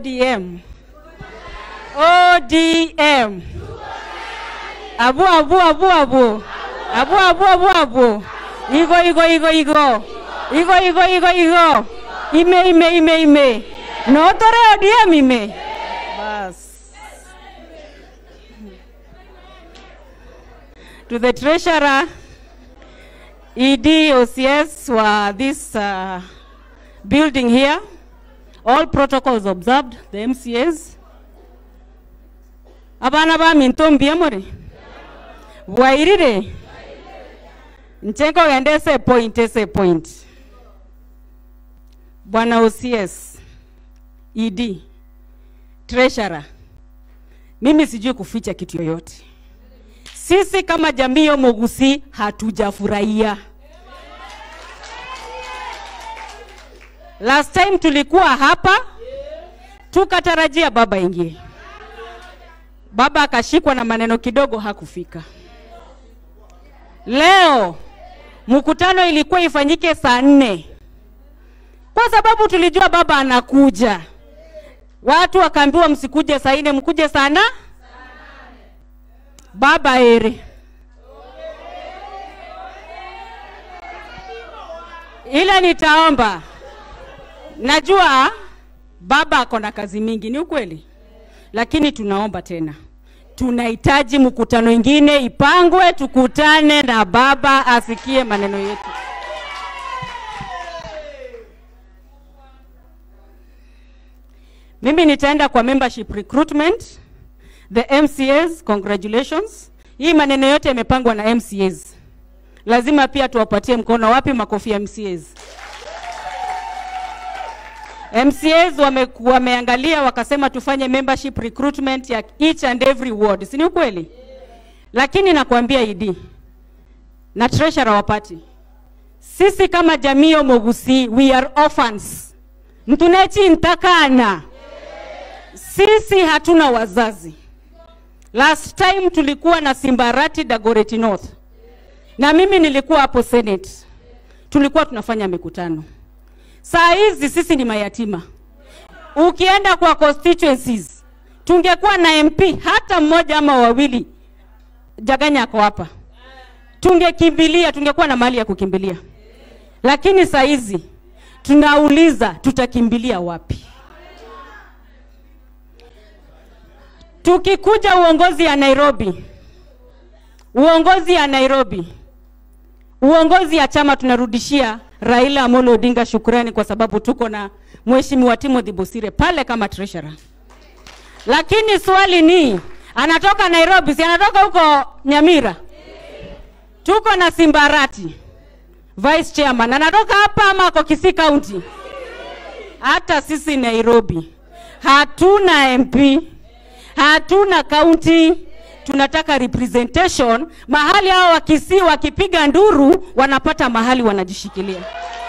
ODM. ODM. Abu abu abu abu. Abu abu abu abu. Igo igo igo igo. Igo igo igo igo. Ime ime ime ime. No tore ODM ime. Bas. To the treasurer, ED, OCS were this uh, building here. All protocols observed, the MCAs. Abana ba mintombi amore. Bwairire. Nchenko gendese point ese point. Bwana OCS, ED, treasurer. Mimi sijui kuficha kitu yoyote. Sisi kama jamii ya Mogusi hatujafurahia. Last time tulikuwa hapa tukatarajia baba ingie, baba akashikwa na maneno kidogo, hakufika. Leo mkutano ilikuwa ifanyike saa nne kwa sababu tulijua baba anakuja. Watu wakaambiwa msikuje saa nne, mkuje sana baba ere ila nitaomba najua baba ako na kazi mingi ni ukweli lakini tunaomba tena tunahitaji mkutano ingine ipangwe tukutane na baba asikie maneno yetu mimi nitaenda kwa membership recruitment the MCAs congratulations hii maneno yote yamepangwa na MCAs lazima pia tuwapatie mkono wapi makofi ya MCAs MCAs wame, wameangalia wakasema tufanye membership recruitment ya each and every ward, si ni ukweli? Lakini nakwambia ID na treasurer wapati, sisi kama jamii ya Mogusi we are orphans, mtunechi ntakana, sisi hatuna wazazi. Last time tulikuwa na Simbarati Dagoretti North, na mimi nilikuwa hapo Senate, tulikuwa tunafanya mikutano Saa hizi sisi ni mayatima. Ukienda kwa constituencies, tungekuwa na MP hata mmoja ama wawili, Jaganya ako hapa, tungekimbilia, tungekuwa na mahali ya kukimbilia. Lakini saa hizi tunauliza tutakimbilia wapi? Tukikuja uongozi ya Nairobi, uongozi ya Nairobi, uongozi ya chama tunarudishia Raila Amolo Odinga shukrani kwa sababu tuko na Mheshimiwa Timothy Bosire pale kama treasurer. Lakini swali ni anatoka Nairobi, si anatoka huko Nyamira? Tuko na Simbarati vice chairman anatoka hapa ama ako Kisii County? Hata sisi Nairobi hatuna MP, hatuna county tunataka representation mahali hao wakisii wakipiga nduru wanapata mahali wanajishikilia.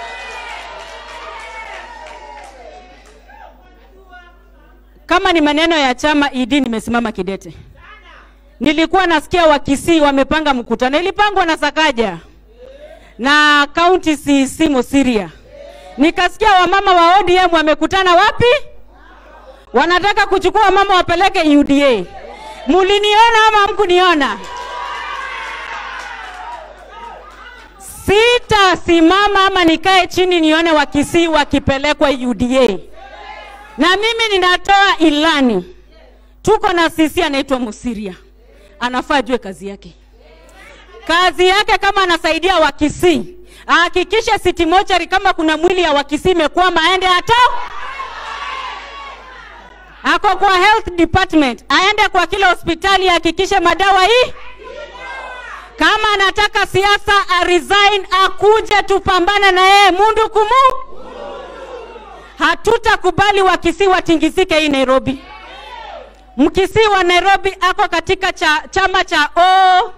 Kama ni maneno ya chama ED, nimesimama kidete. Nilikuwa nasikia wakisii wamepanga mkutano, ilipangwa na Sakaja na county CC Mosiria. Nikasikia wamama wa ODM wamekutana wapi? Wanataka kuchukua wamama wapeleke UDA. Muliniona ama mkuniona? Sitasimama ama nikae chini nione wakisii wakipelekwa UDA. Na mimi ninatoa ilani, tuko na sisi anaitwa Musiria, anafaa jue kazi yake. Kazi yake kama anasaidia Wakisii, ahakikishe City Mortuary kama kuna mwili ya Wakisii imekwama aende hata ako kwa health department, aende kwa kila hospitali ahakikishe madawa hii. Kama anataka siasa a resign, akuje tupambane na yeye mundu kumu. Hatutakubali Wakisii watingizike hii Nairobi. Mkisii wa Nairobi ako katika cha, chama cha O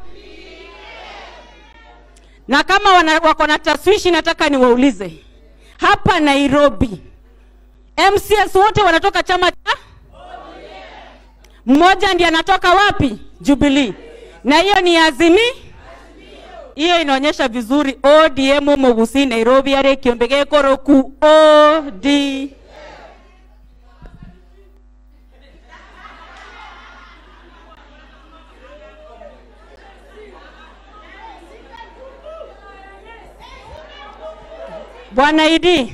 na kama wana, wako na taswishi, nataka niwaulize hapa Nairobi, MCS wote wanatoka chama cha mmoja ndiye anatoka wapi? Jubilee. Na hiyo ni azimi hiyo inaonyesha vizuri ODM Mogusi Nairobi are kiombe gekoro ku OD Bwana Idi,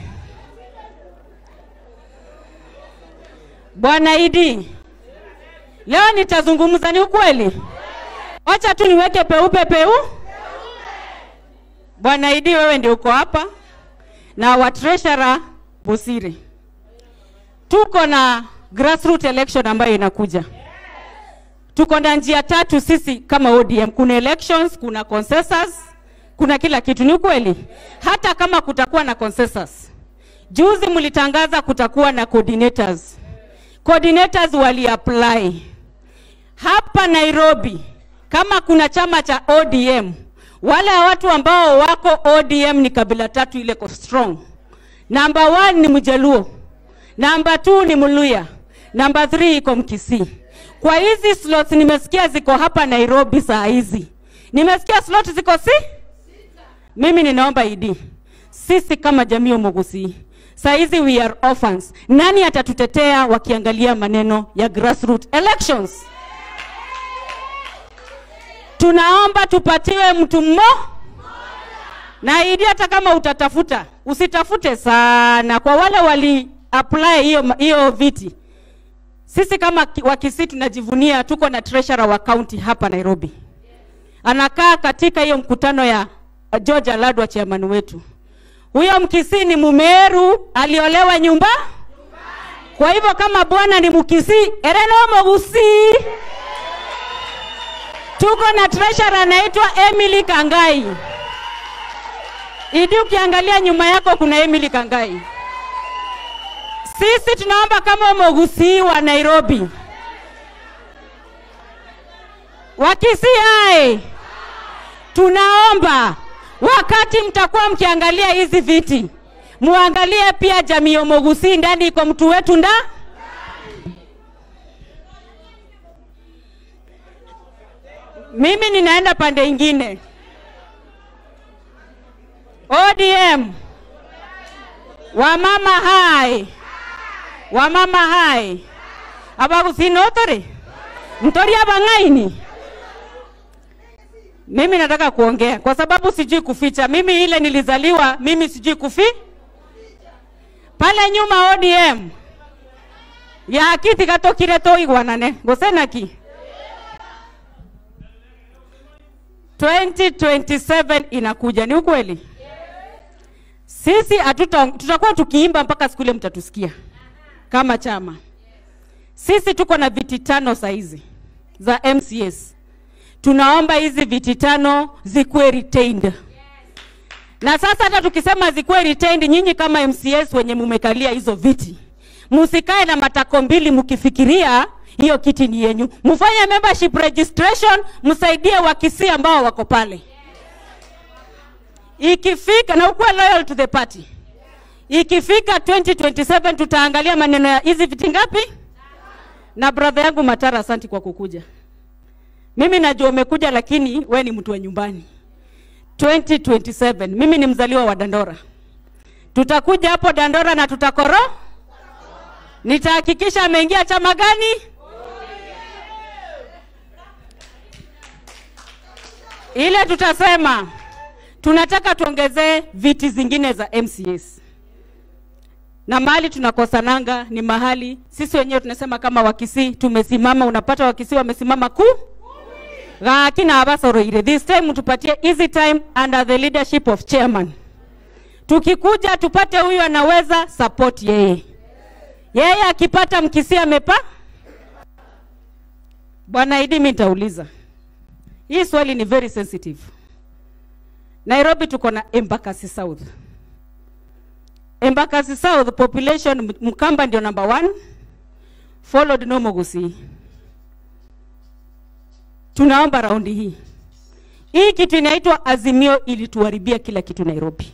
Bwana Idi, leo nitazungumza, ni ukweli. Wacha tu niweke peupe peu. Bwana Idi, wewe ndio uko hapa na wa treasurer Busiri. Tuko na grassroots election ambayo inakuja. Tuko na njia tatu sisi kama ODM. Kuna elections, kuna consensus, kuna kila kitu. Ni ukweli, hata kama kutakuwa na consensus. Juzi mlitangaza kutakuwa na coordinators. Coordinators wali apply hapa Nairobi. Kama kuna chama cha ODM, wale watu ambao wako ODM ni kabila tatu ile ko strong. Number one ni Mjaluo, number two ni Mluya, number three iko Mkisii. Kwa hizi slots nimesikia ziko hapa Nairobi saa hizi, nimesikia slot ziko si mimi ninaomba idi, sisi kama jamii ya Mugusii saa hizi we are orphans. Nani atatutetea wakiangalia maneno ya grassroots elections? Tunaomba tupatiwe mtu mmo na idi, hata kama utatafuta usitafute sana. Kwa wale wali apply hiyo hiyo viti, sisi kama ki- Wakisii tunajivunia tuko na treasurer wa county hapa Nairobi, anakaa katika hiyo mkutano ya George Aladwa, chairman wetu. Huyo Mkisii ni Mumeru, aliolewa nyumba. Kwa hivyo kama bwana ni Mkisii, ereno Mogusii. Tuko na treasurer anaitwa Emily Kangai. Idi, ukiangalia nyuma yako kuna Emily Kangai. Sisi tunaomba kama Mogusii wa Nairobi, Wakisii hai, tunaomba wakati mtakuwa mkiangalia hizi viti, muangalie pia jamii ya Mogusii, ndani iko mtu wetu nda mimi ninaenda pande ingine. ODM wamama hai wamama hai abagusinotori mtori abang'aini mimi nataka kuongea kwa sababu sijui kuficha. Mimi ile nilizaliwa, mimi sijui kufi pale nyuma ODM ya kiti gatokire toigwanane gosenaki 2027 inakuja, ni ukweli. Sisi hatuta tutakuwa tukiimba mpaka siku ile mtatusikia kama chama. Sisi tuko na viti tano saizi za MCS. Tunaomba hizi viti tano zikuwe retained. Na sasa hata tukisema zikuwe retained, nyinyi kama MCS wenye mumekalia hizo viti, musikae na matako mbili mkifikiria hiyo kiti ni yenyu. Mfanye membership registration, msaidie Wakisii ambao wako pale. Ikifika na ukuwe loyal to the party. Ikifika 2027 tutaangalia maneno ya hizi viti ngapi. Na brother yangu Matara, asanti kwa kukuja. Mimi najua umekuja, lakini we ni mtu wa nyumbani. 2027 mimi ni mzaliwa wa Dandora. Tutakuja hapo Dandora na tutakoro, nitahakikisha ameingia chama gani. Ile tutasema tunataka tuongezee viti zingine za MCS na mahali tunakosananga ni mahali sisi wenyewe tunasema kama Wakisii tumesimama, unapata Wakisii wamesimama ku gakina abasoroire this time tupatie easy time under the leadership of chairman. Tukikuja tupate huyu anaweza support yeye, yeye akipata Mkisii amepa. Bwana Idi, mimi nitauliza hii swali, ni very sensitive. Nairobi tuko na Embakasi South. Embakasi South population Mkamba ndio number one, followed no Mogusii. Tunaomba raundi hii hii kitu inaitwa Azimio ilituharibia kila kitu Nairobi.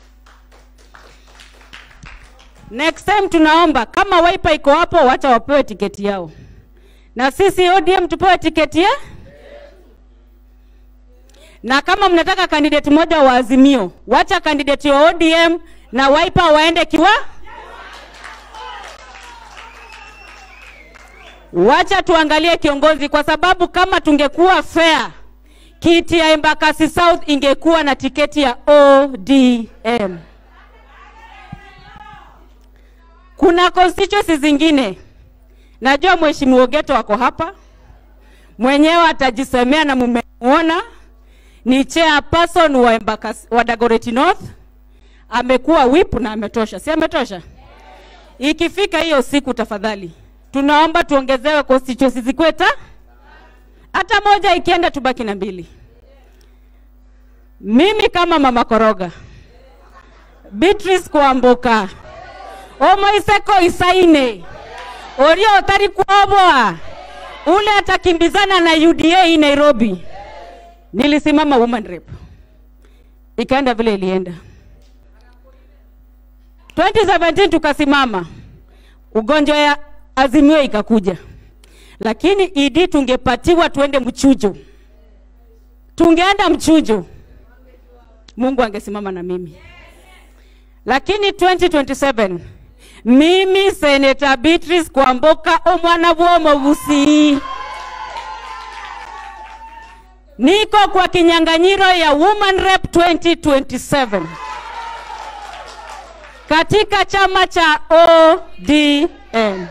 Next time tunaomba kama Wiper iko hapo, wacha wapewe tiketi yao, na sisi ODM tupewe tiketi ya na kama mnataka kandidati moja wa Azimio, wacha kandidati wa ODM na Wiper waende kiwa, wacha tuangalie kiongozi, kwa sababu kama tungekuwa fair, kiti ya Embakasi South ingekuwa na tiketi ya ODM. Kuna constituencies zingine, najua mheshimiwa Ogeto wako hapa, mwenyewe atajisemea na mmemuona, ni chairperson wa Embakasi, wa Dagoretti North, amekuwa whip na ametosha, si ametosha? Ikifika hiyo siku, tafadhali tunaomba tuongezewe constituencies zikweta, hata moja ikienda tubaki na mbili. Mimi kama mama Koroga, Beatrice Kwamboka, Omoiseko Isaine, Orio Otari Kwabwa, ule atakimbizana na UDA hii Nairobi. Nilisimama woman rep, ikaenda vile ilienda. 2017 tukasimama, ugonjwa ya Azimio ikakuja, lakini idi tungepatiwa tuende mchujo, tungeenda mchujo, Mungu angesimama na mimi. Lakini 2027 mimi Senator Beatrice Kwamboka omwana bw'omubusi niko kwa kinyang'anyiro ya Woman Rep 2027 katika chama cha ODM.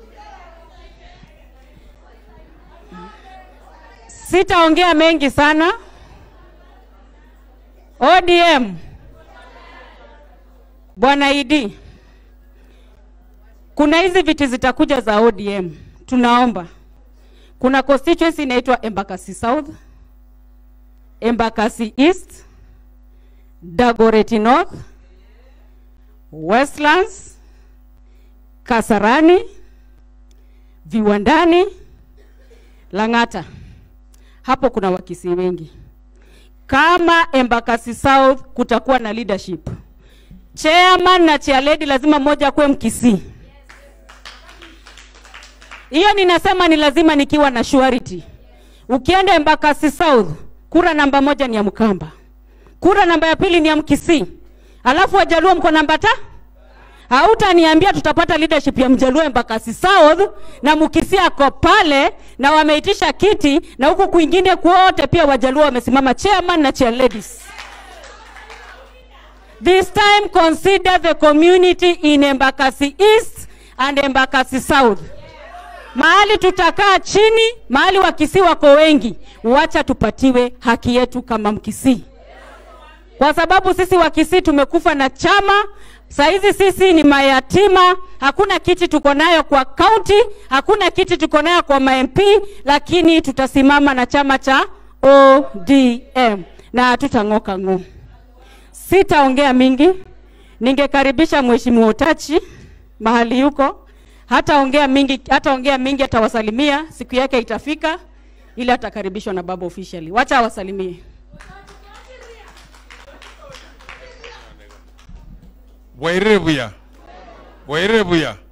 Sitaongea mengi sana. ODM, Bwana Idi, kuna hizi viti zitakuja za ODM, tunaomba. Kuna constituency inaitwa Embakasi South, Embakasi East, Dagoretti North, Westlands, Kasarani, Viwandani, Lang'ata. Hapo kuna wakisi wengi. Kama Embakasi South kutakuwa na leadership, chairman na chairlady lazima mmoja akuwe Mkisii. Hiyo ninasema ni lazima nikiwa na surety. Ukienda Embakasi South, kura namba moja ni ya Mkamba, kura namba ya pili ni ya Mkisii, alafu Wajaluo mko namba ta Hautaniambia tutapata leadership ya Mjaluo Embakasi South na Mkisii ako pale na wameitisha kiti na huku kwingine kwote pia Wajaluo wamesimama chairman na chair ladies. This time consider the community in Embakasi East and Embakasi South. Mahali tutakaa chini, mahali Wakisii wako wengi, wacha tupatiwe haki yetu kama Mkisii, kwa sababu sisi Wakisii tumekufa na chama Saizi sisi ni mayatima, hakuna kiti tuko nayo kwa kaunti, hakuna kiti tuko nayo kwa ma-MP, lakini tutasimama na chama cha ODM na hatutang'oka ng'o. Sitaongea mingi, ningekaribisha Mheshimiwa Utachi mahali yuko, hataongea mingi, hataongea mingi, atawasalimia, siku yake itafika ili atakaribishwa na baba officially. Wacha awasalimie. Wairire buya. Wairire buya.